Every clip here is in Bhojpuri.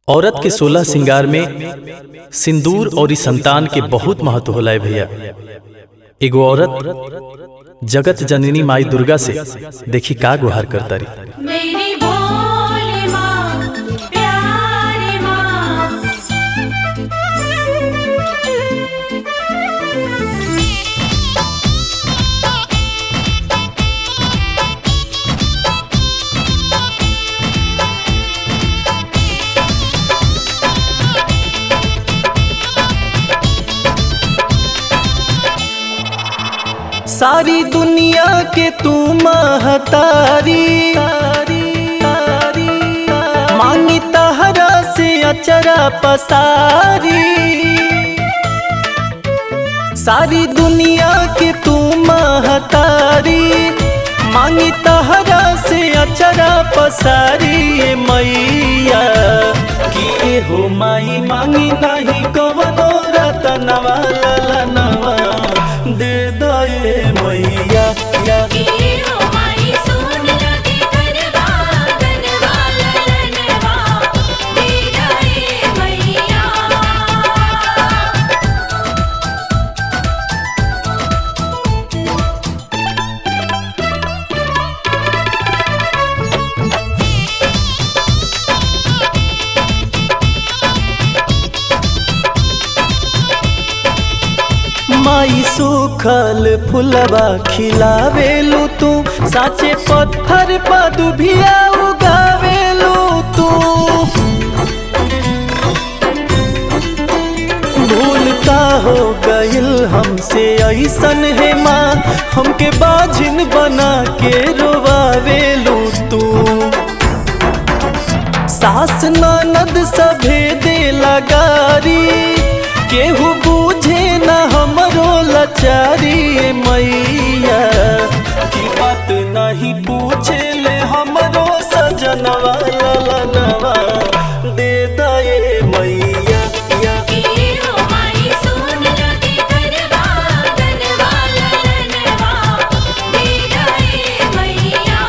औरत के सोलह श्रृंगार में सिंदूर और इस संतान के बहुत महत्व होला है भैया एगो औरत जगत जननी माई दुर्गा से देखी का गुहार करता रही मेरी भोली माँ प्यारी माँ सारी दुनिया के तू महतारी मांगी तहरा से अचरा पसारी सारी दुनिया के तू महतारी मांगी तहरा से अचरा पसारी ए मैया कि हो माई मांगी नहीं कवनो रतनवा ललनवा दे दे मैया या की हो माई सुन लगे गरबा गरबा ललनवा दे गए मैया माई सुखल फुलवा खिलावेलू तू साचे पत्थर पर दुभिया उगावेलू तू भूल का हो गइल हमसे ऐसन है माँ हमके बाझिन बना के रोवावेलू तू सास ननद सभे दे लगारी केहू बूझे न हमरो लचारी ए मैया की बात नहीं पूछे ले हमरो सजनवा ललनवा दे दे मैया या की हो माई सुन लगे गरबा गरबा ललनवा दे गए मैया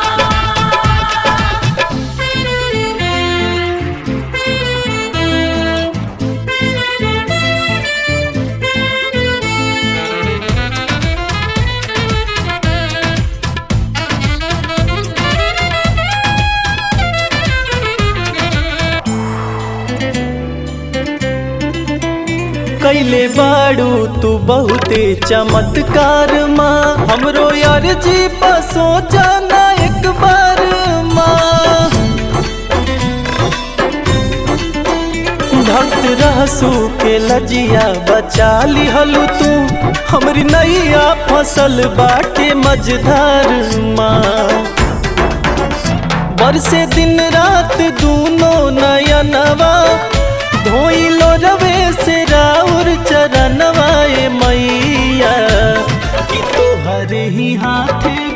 कैले बाड़ू तू बहुते चमत्कार माँ हमरो यार जी बसो जाना एक बार माँ भक्त रहसू के लजिया बचा लिहलू तू हमरी नैया फसल बाटे मझधार माँ बरसे दिन रात दूनो नयनवा धोइलो रवे से राउर चरणवा ए मैया कि तोहरे ही हाथे